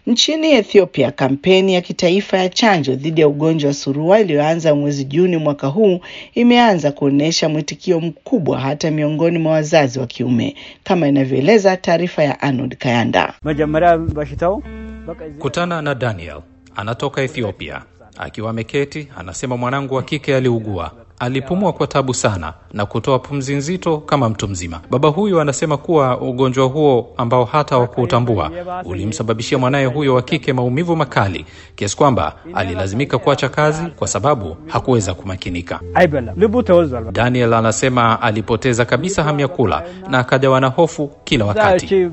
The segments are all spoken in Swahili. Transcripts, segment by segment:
Nchini Ethiopia, kampeni ya kitaifa ya chanjo dhidi ya ugonjwa wa surua iliyoanza mwezi Juni mwaka huu imeanza kuonyesha mwitikio mkubwa hata miongoni mwa wazazi wa kiume, kama inavyoeleza taarifa ya Arnold Kayanda. Kutana na Daniel, anatoka Ethiopia. Akiwa ameketi, anasema mwanangu wa kike aliugua alipumua kwa tabu sana na kutoa pumzi nzito kama mtu mzima. Baba huyo anasema kuwa ugonjwa huo ambao hata hawakuutambua ulimsababishia mwanaye huyo wa kike maumivu makali kiasi kwamba alilazimika kuacha kazi kwa sababu hakuweza kumakinika. Daniel anasema alipoteza kabisa hamu ya kula na akajawa na hofu kila wakati.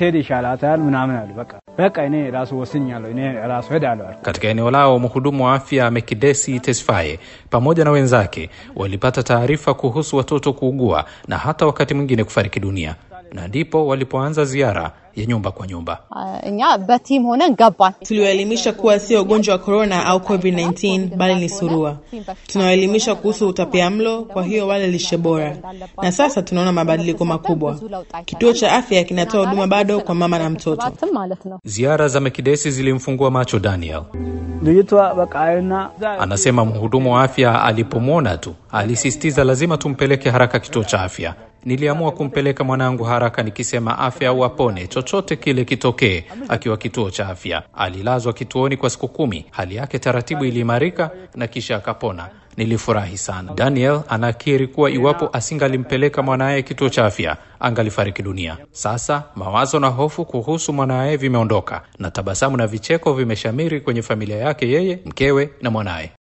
Katika eneo lao, mhudumu wa afya Mekidesi Tesfaye pamoja na wenzake walipata taarifa kuhusu watoto kuugua na hata wakati mwingine kufariki dunia, na ndipo walipoanza ziara ya nyumba kwa nyumba. እኛ በቲም ሆነን ገባን። Tuliwaelimisha kuwa sio ugonjwa wa korona au COVID-19 bali ni surua. Tunawaelimisha kuhusu utapiamlo, kwa hiyo wale lishe bora, na sasa tunaona mabadiliko makubwa. Kituo cha afya kinatoa huduma bado kwa mama na mtoto. ማለት ነው። Ziara za Mekidesi zilimfungua macho Daniel. Anasema mhudumu wa afya alipomwona tu alisisitiza lazima tumpeleke haraka kituo cha afya. Niliamua kumpeleka mwanangu haraka nikisema afya au apone, chochote kile kitokee. Akiwa kituo cha afya, alilazwa kituoni kwa siku kumi. Hali yake taratibu iliimarika na kisha akapona. Nilifurahi sana. Daniel anakiri kuwa iwapo asingalimpeleka mwanaye kituo cha afya angalifariki dunia. Sasa mawazo na hofu kuhusu mwanaye vimeondoka na tabasamu na vicheko vimeshamiri kwenye familia yake, yeye, mkewe na mwanaye.